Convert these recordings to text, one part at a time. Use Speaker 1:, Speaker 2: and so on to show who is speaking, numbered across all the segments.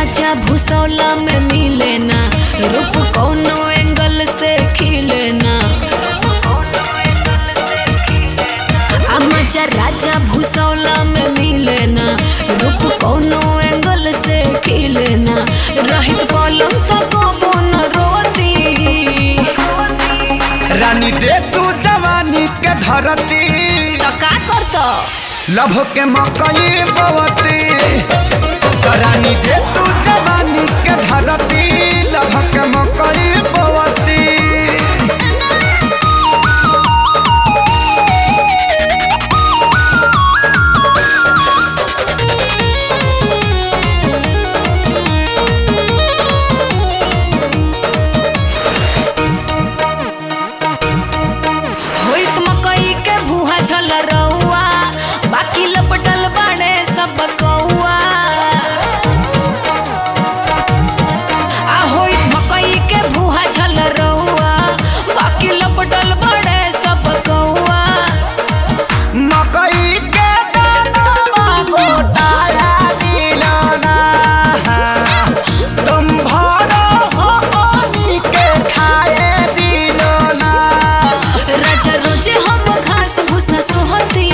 Speaker 1: राजा भूसौला में मिले ना रूप कौनो एंगल से खिले ना आ मजा राजा भूसौला में मिले ना रूप कौनो एंगल से खिले ना रहित पलम तो कबो न रोती
Speaker 2: रानी दे तू जवानी के धरती
Speaker 1: तो का करतो
Speaker 2: लभ के मकई बवती तो रानी दे तू जवानी के धरती लभ के मकई बवती
Speaker 1: होइत मकई के भूहा झल रहुआ बाकी लपटल बाड़े सब कौआ आ होइत मकई के भूहा झल रहुआ बाकी लपटल बाड़े सब कौआ
Speaker 2: मकई के दाना गोटाया दिलाना तुम भरो हो पानी के खाए दिलाना
Speaker 1: राजा रोजे हम घास भूसा सोहती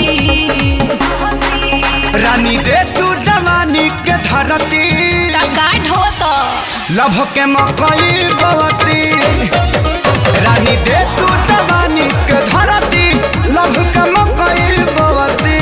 Speaker 2: रानी दे तू जवानी के धरती
Speaker 1: टका ढोत
Speaker 2: लभ के मकई बवती रानी दे तू जवानी के धरती लभ के मकई बवती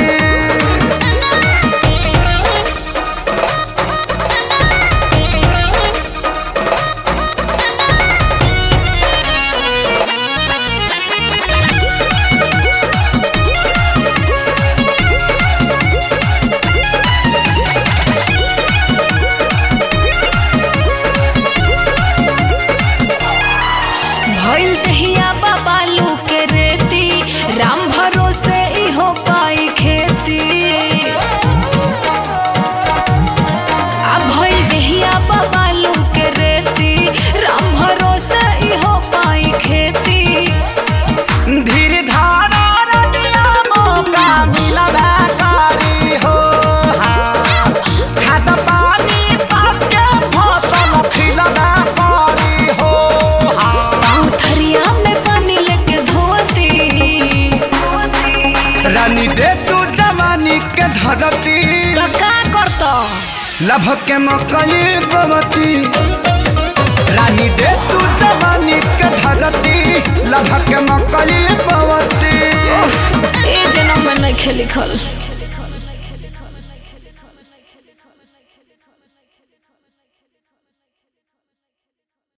Speaker 1: भइल दहिया बाबालू के रेती राम भरोसे इहो पाई खेती आ भइल दहिया बाबालू के रेती राम भरोसे इहो पाई खेती
Speaker 2: धीर धारा रनिया मौका मिलबा करी हो हाँ। खाद पानी पाके फसल खिलबा करी हो हाँ।
Speaker 1: पाँव थरिया में पानी लेके धोती
Speaker 2: रानी दे तू जवानी के धरती
Speaker 1: तो का करतो
Speaker 2: लभ के मकई बवती रानी दे तू जवानी के धरती लभ के मकई बवती
Speaker 1: ए जन्म में नहीं लिखल